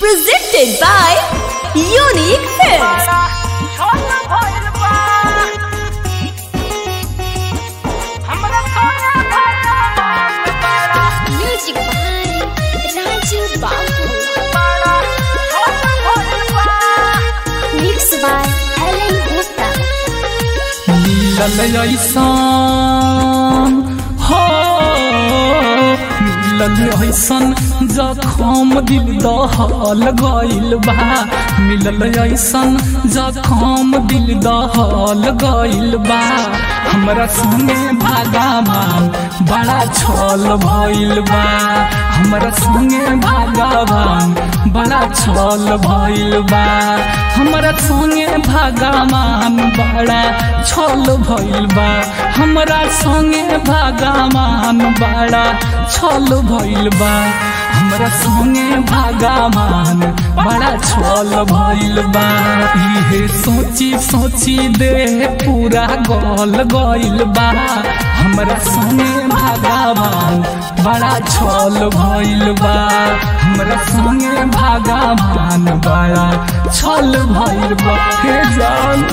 Presented by Unique Films. Music by Raju Babu. Mixed by Ellen Gupta. मिलल ऐसन हो मिलल ऐसन जखम दिल दहल गइल बा मिलल ऐसन जखम दिल दहल गइल बा हमरा संगे भागावान बड़ा छल भइल बा हमरा संगे भागावान बड़ा छल भइल बा हमरा संगे भागावान बड़ा छल भइल बा हमरा संगे भागावान बड़ा छल भइल बा हमरा संगे भागावान बड़ा छल भइल बा इहे सोची सोची देह पूरा गल गइल बा हमरा संगे भागावान बड़ा छल भइल बा हमरा संगे भागावान बड़ा छल भइल बा हे जान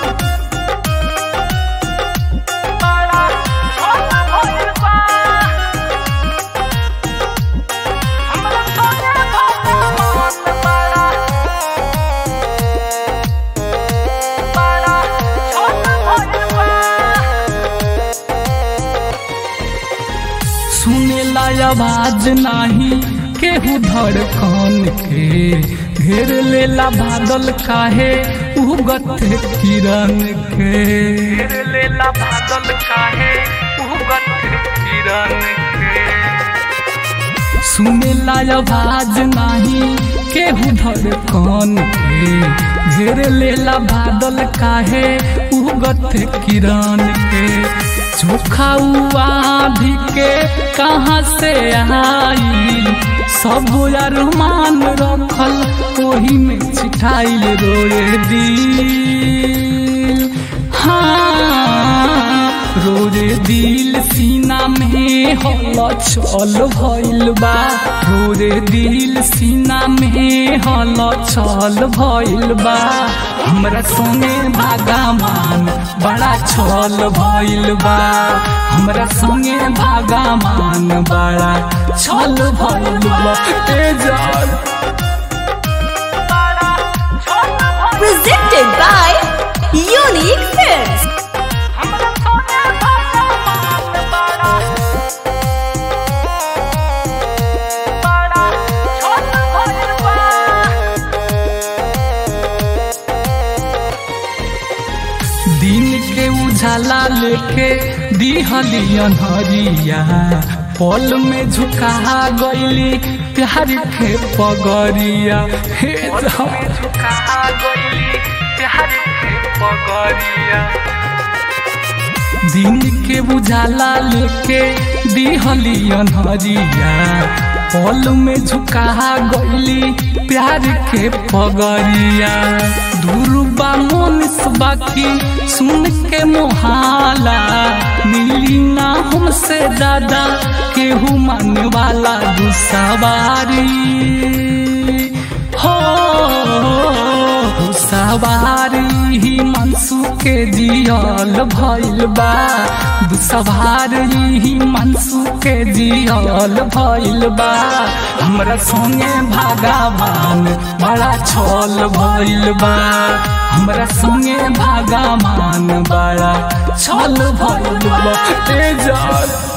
सुनेला आवाज नाही केहू धड़कन के घेर लेला बादल काहे उगत किरण के घेर लेला बादल काहे उगत किरण के सुनेला आवाज नाही केहू धड़कन के घेर लेला बादल काहे उगत किरण के चोखा आधी के कहाँ से आई सब अरमान रखल ओही में छिटाइल रोए दिल हाँ रोरे दिल सीना में हल छल भइल बा रोरे दिल सीना में हल छल भइल बा हमरा संगे भागामान बड़ा छल भइल बा हमरा संगे भागामान बड़ा छल भइल बा ए जान Presented by Unique Films. दिन के उजाला लेके दिहली अनहरिया पल में झुका गईली प्यार के पगरिया हे झुका गईली प्यार के पगरिया दिन के उजाला लेके दिहली अनहरिया पल में झुका गईली प्यार के पगरिया दुर्बा मोनिस बाकी सुन के मोहाला मिली ना हमसे दादा केहू माने वाला दुसवारी हो सवारी ही मनसू के जियल भइल बा दुसवारी ही मनसू के जियल भइल बा हमरा संगे भागावान बड़ा छल भइल बा हमरा संगे भागावान बड़ा छल भइल बा ए जान